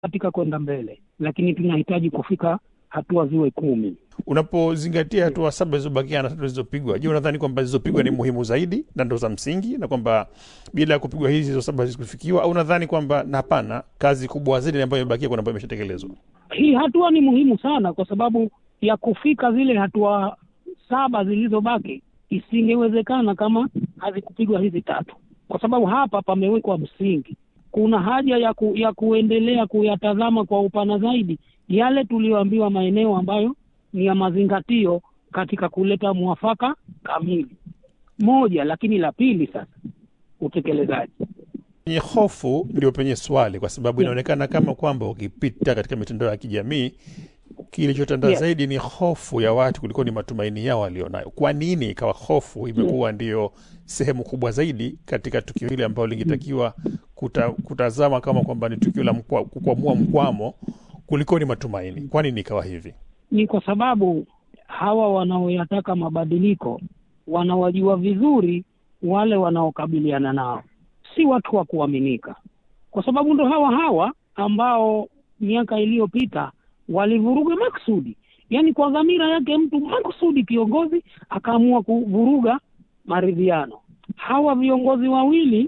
katika kwenda mbele, lakini tunahitaji kufika hatua ziwe kumi. Unapozingatia hatua saba zilizobakia na tatu zilizopigwa, je, unadhani kwamba zilizopigwa ni muhimu zaidi na ndo za msingi, na kwamba bila ya kupigwa hizi hizo saba hazikufikiwa, au unadhani kwamba na hapana, kazi kubwa zaidi ambayo imebakia kuna ambayo imeshatekelezwa? Hii hatua ni muhimu sana, kwa sababu ya kufika zile hatua saba zilizobaki isingewezekana kama hazikupigwa hizi tatu, kwa sababu hapa pamewekwa msingi. Kuna haja ya, ku, ya kuendelea kuyatazama kwa upana zaidi yale tuliyoambiwa maeneo ambayo ni ya mazingatio katika kuleta mwafaka kamili moja. Lakini la pili sasa, utekelezaji. Penye hofu ndio penye swali, kwa sababu inaonekana kama kwamba ukipita katika mitandao ya kijamii kilichotanda Yeah. zaidi ni hofu ya watu kuliko ni matumaini yao walionayo. Kwa nini ikawa hofu imekuwa ndiyo sehemu kubwa zaidi katika tukio hili ambalo lingetakiwa kuta, kutazama kama kwamba ni tukio la mkwa, kukwamua mkwamo kuliko ni matumaini? Kwa nini ikawa hivi? Ni kwa sababu hawa wanaoyataka mabadiliko wanawajua vizuri wale wanaokabiliana nao, si watu wa kuaminika, kwa sababu ndo hawa hawa ambao miaka iliyopita walivuruga maksudi, yaani kwa dhamira yake mtu maksudi, kiongozi akaamua kuvuruga maridhiano. Hawa viongozi wawili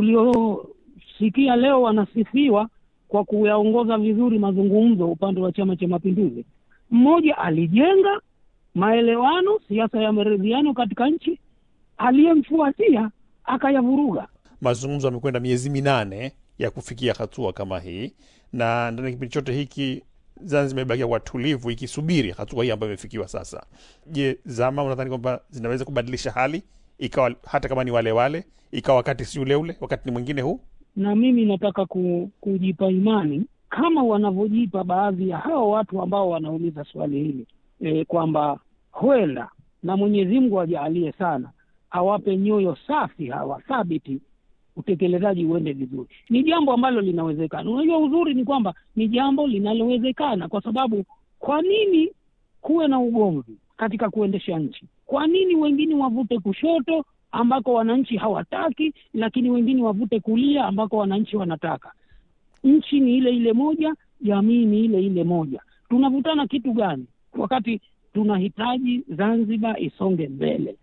tuliosikia leo wanasifiwa kwa kuyaongoza vizuri mazungumzo upande wa Chama cha Mapinduzi, mmoja alijenga maelewano, siasa ya maridhiano katika nchi, aliyemfuatia akayavuruga. Mazungumzo yamekwenda miezi minane ya kufikia hatua kama hii, na ndani ya kipindi chote hiki Zanzibar imebakia kwa tulivu ikisubiri hatua hii ambayo imefikiwa sasa. Je, zama unadhani kwamba zinaweza kubadilisha hali ikawa hata kama ni wale wale, ikawa wakati si ule ule, wakati ni mwingine huu? na mimi nataka ku, kujipa imani kama wanavyojipa baadhi ya hao watu ambao wanauliza swali hili e, kwamba huenda na Mwenyezi Mungu ajaalie sana awape nyoyo safi hawa thabiti, utekelezaji uende vizuri. Ni jambo ambalo linawezekana. Unajua, uzuri ni kwamba ni jambo linalowezekana, kwa sababu kwa nini kuwe na ugomvi katika kuendesha nchi? Kwa nini wengine wavute kushoto ambako wananchi hawataki, lakini wengine wavute kulia ambako wananchi wanataka? Nchi ni ile ile moja, jamii ni ile ile moja. Tunavutana kitu gani wakati tunahitaji Zanzibar isonge mbele?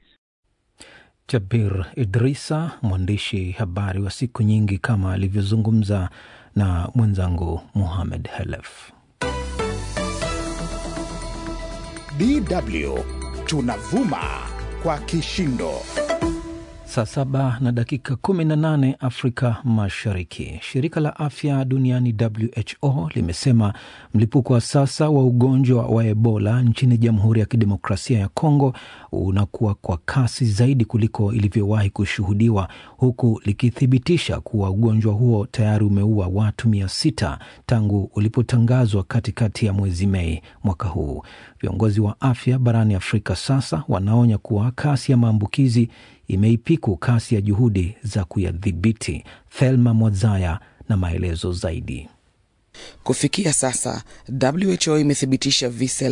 Jabir Idrisa, mwandishi habari wa siku nyingi, kama alivyozungumza na mwenzangu Muhamed Helef. DW tunavuma kwa kishindo. Saa saba na dakika kumi na nane Afrika Mashariki. Shirika la afya duniani WHO limesema mlipuko wa sasa wa ugonjwa wa Ebola nchini Jamhuri ya Kidemokrasia ya Kongo unakuwa kwa kasi zaidi kuliko ilivyowahi kushuhudiwa, huku likithibitisha kuwa ugonjwa huo tayari umeua watu mia sita tangu ulipotangazwa katikati ya mwezi Mei mwaka huu. Viongozi wa afya barani Afrika sasa wanaonya kuwa kasi ya maambukizi imeipiku kasi ya juhudi za kuyadhibiti. Thelma Mwazaya na maelezo zaidi. Kufikia sasa WHO imethibitisha visa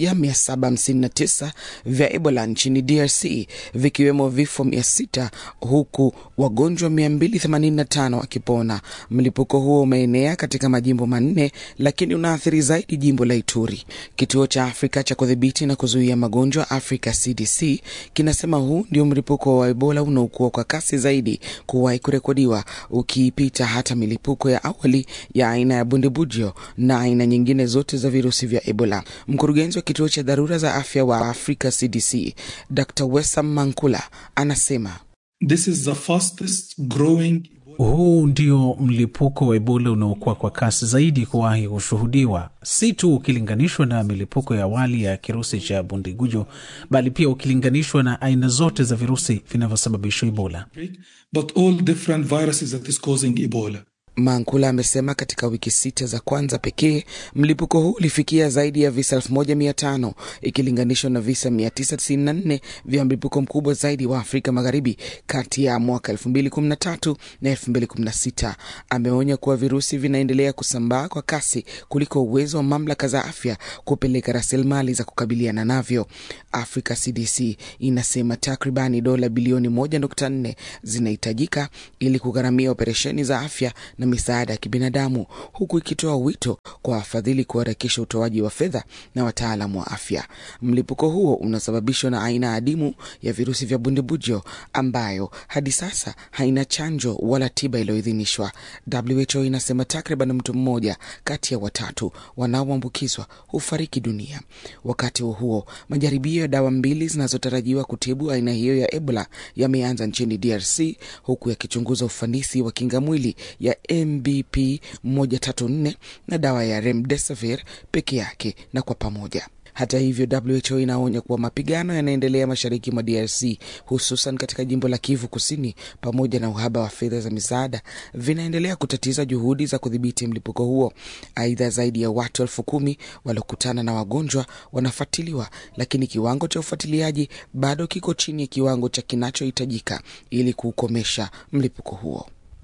1759 vya Ebola nchini DRC vikiwemo vifo 600 huku wagonjwa 285 wakipona. Mlipuko huo umeenea katika majimbo manne, lakini unaathiri zaidi jimbo la Ituri. Kituo cha Afrika cha kudhibiti na kuzuia magonjwa Africa CDC kinasema huu ndio mlipuko wa Ebola unaokuwa kwa kasi zaidi kuwahi kurekodiwa, ukiipita hata milipuko ya awali ya aina ya bundibujo na aina nyingine zote za virusi vya Ebola. Mkurugenzi wa kituo cha dharura za afya wa Africa CDC Dr. Wesam Mankula anasema This is the fastest growing Huu ndio mlipuko wa Ebola unaokuwa kwa kasi zaidi kuwahi kushuhudiwa, si tu ukilinganishwa na milipuko ya awali ya kirusi cha bundigujo, bali pia ukilinganishwa na aina zote za virusi vinavyosababisha Ebola. but all different viruses that is causing Ebola. Mankula amesema katika wiki sita za kwanza pekee mlipuko huu ulifikia zaidi ya visa 1500 ikilinganishwa na visa 994 vya mlipuko mkubwa zaidi wa Afrika Magharibi kati ya mwaka 2013 na 2016. Ameonya kuwa virusi vinaendelea kusambaa kwa kasi kuliko uwezo wa mamlaka za afya kupeleka rasilimali za kukabiliana navyo. Africa CDC inasema takribani dola bilioni 1.4 zinahitajika ili kugharamia operesheni za afya na misaada ya kibinadamu, huku ikitoa wito kwa wafadhili kuharakisha utoaji wa fedha na wataalamu wa afya. Mlipuko huo unasababishwa na aina adimu ya virusi vya bundibujo ambayo hadi sasa haina chanjo wala tiba iliyoidhinishwa. WHO inasema takriban mtu mmoja kati ya watatu wanaoambukizwa hufariki dunia. Wakati huo huo, majaribio ya dawa mbili zinazotarajiwa kutibu aina hiyo ya Ebola yameanza nchini DRC huku yakichunguza ufanisi wa kinga mwili ya MBP 134 na dawa ya remdesivir peke yake na kwa pamoja. Hata hivyo, WHO inaonya kuwa mapigano yanaendelea mashariki mwa DRC, hususan katika jimbo la Kivu Kusini, pamoja na uhaba wa fedha za misaada vinaendelea kutatiza juhudi za kudhibiti mlipuko huo. Aidha, zaidi ya watu elfu kumi waliokutana na wagonjwa wanafuatiliwa, lakini kiwango cha ufuatiliaji bado kiko chini ya kiwango cha kinachohitajika ili kuukomesha mlipuko huo.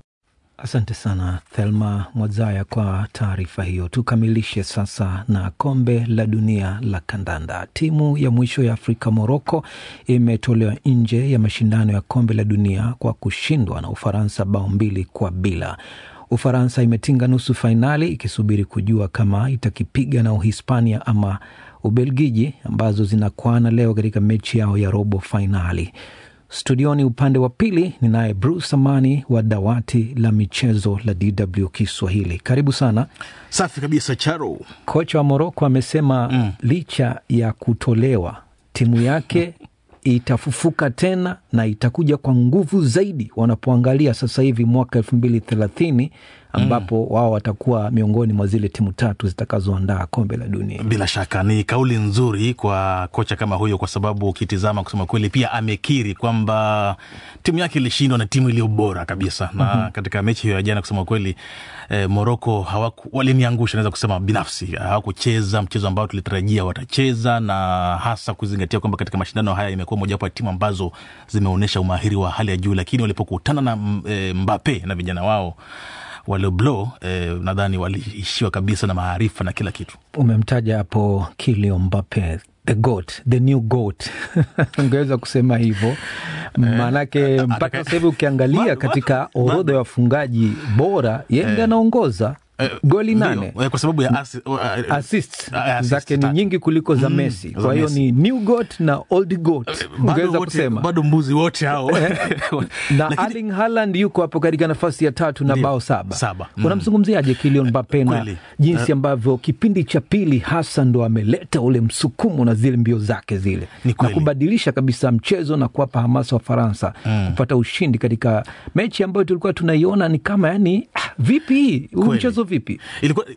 Asante sana Thelma Mwazaya kwa taarifa hiyo. Tukamilishe sasa na kombe la dunia la kandanda. Timu ya mwisho ya Afrika Moroko imetolewa nje ya mashindano ya kombe la dunia kwa kushindwa na Ufaransa bao mbili kwa bila. Ufaransa imetinga nusu fainali ikisubiri kujua kama itakipiga na Uhispania ama Ubelgiji ambazo zinakwana leo katika mechi yao ya robo fainali. Studioni upande wa pili ni naye Bruce Amani wa dawati la michezo la DW Kiswahili. Karibu sana. Safi kabisa, Charo. Kocha wa Moroko amesema mm, licha ya kutolewa timu yake itafufuka tena na itakuja kwa nguvu zaidi wanapoangalia sasa hivi mwaka elfu mbili thelathini ambapo mm, wao watakuwa miongoni mwa zile timu tatu zitakazoandaa kombe la dunia. Bila shaka ni kauli nzuri kwa kocha kama huyo, kwa sababu ukitizama, kusema kweli, pia amekiri kwamba timu yake ilishindwa na timu iliyo bora kabisa na mm -hmm. katika mechi hiyo ya jana, kusema kweli eh, Moroko waliniangusha, naweza kusema binafsi, hawakucheza mchezo ambao tulitarajia watacheza, na hasa kuzingatia kwamba katika mashindano haya imekuwa mojawapo ya timu ambazo zimeonyesha umahiri wa hali ya juu, lakini walipokutana na e, Mbappe na vijana wao wale blo eh, nadhani waliishiwa kabisa na maarifa na kila kitu. Umemtaja hapo Kylian Mbappe the goat, the new goat ungeweza kusema hivyo maanake mpaka sasa hivi ukiangalia katika orodha ya wafungaji bora yeye ndiye anaongoza Uh, goli nane kwa sababu ya asi, uh, assist uh, zake ni nyingi kuliko za mm, Messi. Kwa hiyo ni new goat na old goat ungeweza kusema bado mbuzi wote hao na Lakini... Erling Haaland yuko hapo katika nafasi ya tatu na bao saba, saba. Mm. Unamzungumziaje Kylian Mbappe na jinsi ambavyo kipindi cha pili hasa ndo ameleta ule msukumo na zile mbio zake zile na kubadilisha kabisa mchezo na kuwapa hamasa wa Faransa mm. kupata ushindi katika mechi ambayo tulikuwa tunaiona ni kama yani, ah, vipi huu mchezo vipi? Ilikuwa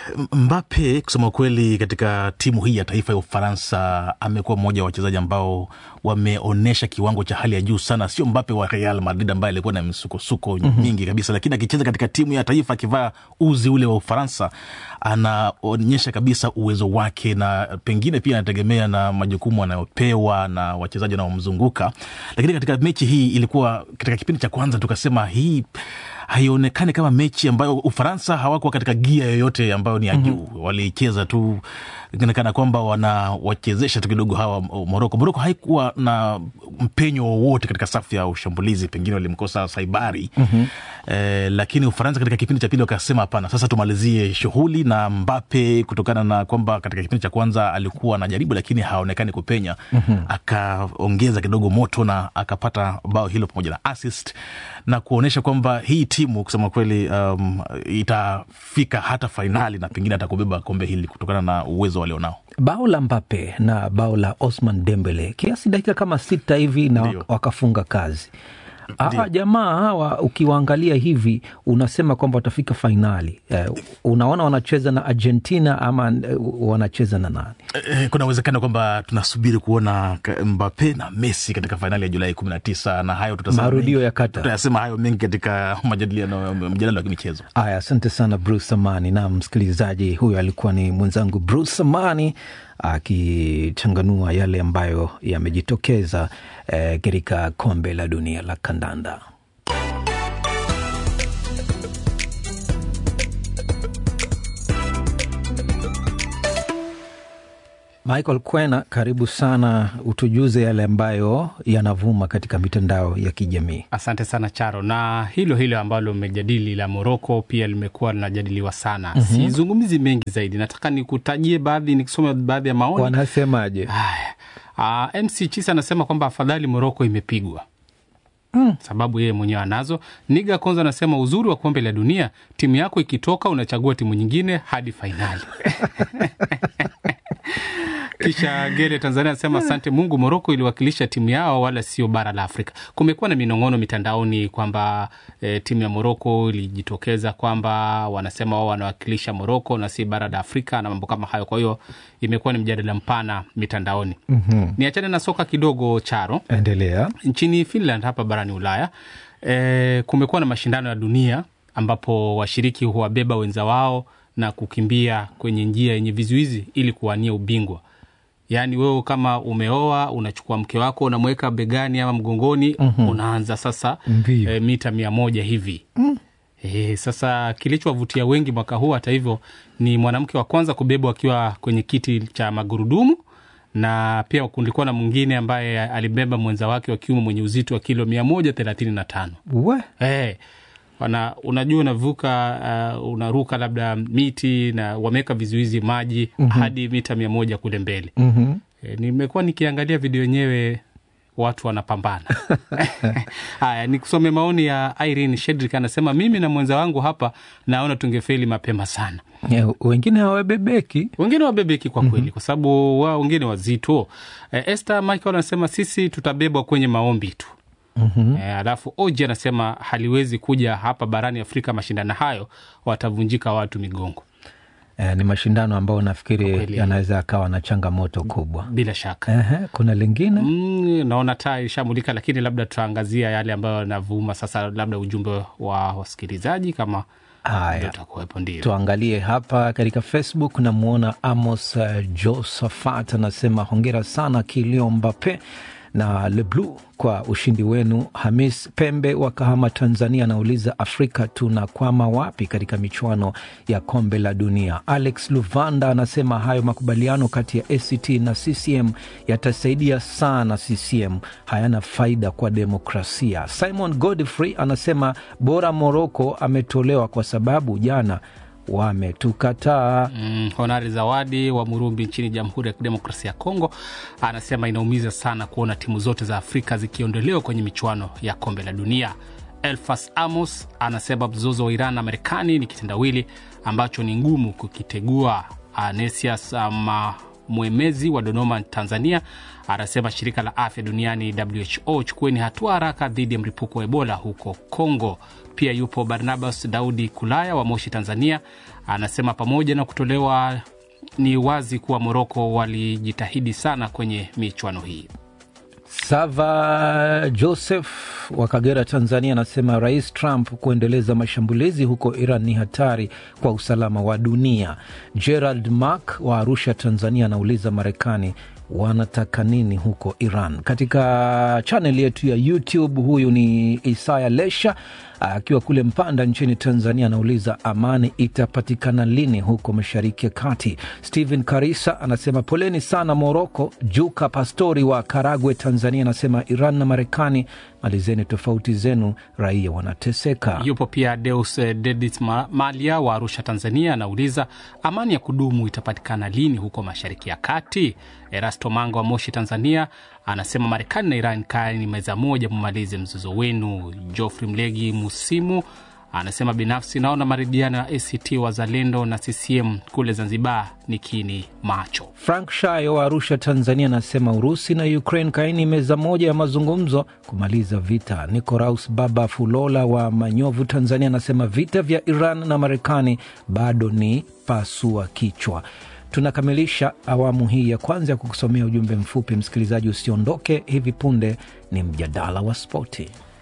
Mbappe kusema kweli, katika timu hii ya taifa ya Ufaransa amekuwa mmoja wa wachezaji ambao wameonyesha kiwango cha hali ya juu sana. Sio Mbappe wa Real Madrid ambaye alikuwa na misukosuko mm -hmm. mingi kabisa, lakini akicheza katika timu ya taifa akivaa uzi ule wa Ufaransa anaonyesha kabisa uwezo wake, na pengine pia anategemea na majukumu anayopewa na wachezaji wanaomzunguka. Lakini katika mechi hii ilikuwa katika kipindi cha kwanza tukasema hii haionekani kama mechi ambayo Ufaransa hawakuwa katika gia yoyote ambayo ni ya juu. mm -hmm. Walicheza tu kana kwamba wanawachezesha tu kidogo hawa Moroko. Moroko haikuwa na mpenyo wowote katika safu ya ushambulizi, pengine walimkosa Saibari. mm -hmm. Eh, lakini Ufaransa katika kipindi cha pili wakasema hapana, sasa tumalizie shughuli na Mbappe, kutokana na kwamba katika kipindi cha kwanza alikuwa anajaribu lakini haonekani kupenya. mm -hmm. Akaongeza kidogo moto na akapata bao hilo pamoja na assist na kuonyesha kwamba hii timu kusema kweli, um, itafika hata fainali na pengine atakubeba kombe hili kutokana na uwezo walionao. Bao la Mbappe na bao la Osman Dembele kiasi dakika kama sita hivi na Ndiyo. wakafunga kazi. Hawa jamaa hawa ukiwaangalia hivi unasema kwamba watafika fainali. Eh, unaona wanacheza na Argentina ama eh, wanacheza na nani? Eh, kuna uwezekano kwamba tunasubiri kuona ka- Mbappe na Messi katika fainali ya Julai kumi na tisa na hayo tutasema Marudio mengi- ya Qatar. tutayasema hayo mengi katika majadiliano mjadala wa kimichezo. Aya, asante sana Bruce Amani. Na msikilizaji, huyo alikuwa ni mwenzangu Bruce Amani akichanganua yale ambayo yamejitokeza eh, katika kombe la dunia la kandanda. Michael Kwena, karibu sana, utujuze yale ambayo yanavuma katika mitandao ya kijamii. Asante sana Charo, na hilo hilo ambalo umejadili la Moroko pia limekuwa linajadiliwa sana. mm-hmm. Sizungumzi mengi zaidi, nataka nikutajie baadhi, nikisoma baadhi ya maoni. Wanasemaje? Haya, uh, MC Chisa anasema kwamba afadhali Moroko imepigwa Mm. sababu yeye mwenyewe anazo. Niga Konza anasema uzuri wa kombe la dunia, timu yako ikitoka unachagua timu nyingine hadi fainali. Kisha Gele Tanzania anasema asante Mungu, Moroko iliwakilisha timu yao wala sio bara la Afrika. Kumekuwa na minong'ono mitandaoni kwamba e, timu ya Moroko ilijitokeza kwamba wanasema wao wanawakilisha Moroko na si bara la Afrika na mambo kama hayo. Kwa hiyo imekuwa ni mjadala mpana mitandaoni. mm-hmm. Niachane na soka kidogo, Charo. Endelea. Nchini Finland hapa barani Ulaya e, kumekuwa na mashindano ya dunia ambapo washiriki huwabeba wenza wao na kukimbia kwenye njia yenye vizuizi ili kuwania ubingwa. Yaani wewe kama umeoa unachukua mke wako unamweka begani ama mgongoni, mm-hmm. unaanza sasa e, mita mia moja hivi mm. E, sasa kilichowavutia wengi mwaka huu hata hivyo ni mwanamke wa kwanza kubebwa akiwa kwenye kiti cha magurudumu na pia kulikuwa na mwingine ambaye alibeba mwenza wake wa kiume mwenye uzito wa kilo mia moja thelathini na tano. Hey, wana, unajua unavuka uh, unaruka labda miti na wameweka vizuizi maji mm-hmm. hadi mita mia moja kule mbele mm-hmm. E, nimekuwa nikiangalia video yenyewe watu wanapambana. Haya, nikusome maoni ya Irene Shedrick, anasema mimi na mwenza wangu hapa naona tungefeli mapema sana. Yeah, wengine hawabebeki, wengine wabebeki kwa kweli, mm-hmm. kwa sababu wao wengine wazito. E, Esther Michael anasema sisi tutabebwa kwenye maombi tu. Mm-hmm. E, alafu Oji anasema haliwezi kuja hapa barani Afrika mashindano hayo, watavunjika watu migongo. E, ni mashindano ambayo nafikiri yanaweza akawa na changamoto kubwa bila shaka. Ehe, kuna lingine mm, naona taa ishamulika, lakini labda tutaangazia yale ambayo yanavuma sasa, labda ujumbe wa wasikilizaji kama Haya, tuangalie hapa katika Facebook. Namwona Amos uh, Josephat anasema hongera sana Kilio Mbape na Leblu kwa ushindi wenu. Hamis Pembe wa Kahama, Tanzania, anauliza Afrika tunakwama wapi katika michuano ya kombe la dunia? Alex Luvanda anasema hayo makubaliano kati ya ACT na CCM yatasaidia sana CCM, hayana faida kwa demokrasia. Simon Godfrey anasema bora Moroko ametolewa kwa sababu jana wametukataa. Mm, Honari Zawadi wa Murumbi nchini Jamhuri ya Kidemokrasia ya Kongo anasema inaumiza sana kuona timu zote za Afrika zikiondolewa kwenye michuano ya kombe la dunia. Elfas Amos anasema mzozo wa Iran na Marekani ni kitendawili ambacho ni ngumu kukitegua. Anesias ama mwemezi wa Dodoma, Tanzania, anasema shirika la afya duniani WHO, chukueni hatua haraka dhidi ya mlipuko wa Ebola huko Kongo. Pia yupo Barnabas Daudi Kulaya wa Moshi, Tanzania, anasema pamoja na kutolewa, ni wazi kuwa Moroko walijitahidi sana kwenye michuano hii. Sava Joseph wa Kagera, Tanzania, anasema Rais Trump kuendeleza mashambulizi huko Iran ni hatari kwa usalama wa dunia. Gerald Mark wa Arusha, Tanzania, anauliza Marekani wanataka nini huko Iran? Katika chaneli yetu ya YouTube, huyu ni Isaya Lesha akiwa kule Mpanda nchini Tanzania, anauliza amani itapatikana lini huko Mashariki ya Kati. Stephen Karisa anasema poleni sana Moroko. Juka Pastori wa Karagwe, Tanzania, anasema Iran na Marekani, malizeni tofauti zenu, raia wanateseka. Yupo pia Deus Dedit Malia wa Arusha, Tanzania, anauliza amani ya kudumu itapatikana lini huko Mashariki ya Kati. Erasto Manga wa Moshi, Tanzania, anasema Marekani na Iran kaeni meza moja, mumalize mzozo wenu. Joffrey Mlegi Musimu anasema binafsi naona maridhiano ya ACT Wazalendo na CCM kule Zanzibar ni kini macho. Frank Shayo wa Arusha, Tanzania, anasema Urusi na Ukraine kaini meza moja ya mazungumzo kumaliza vita. Nicoraus Baba Fulola wa Manyovu, Tanzania, anasema vita vya Iran na Marekani bado ni pasua kichwa. Tunakamilisha awamu hii ya kwanza ya kukusomea ujumbe mfupi. Msikilizaji, usiondoke, hivi punde ni mjadala wa spoti.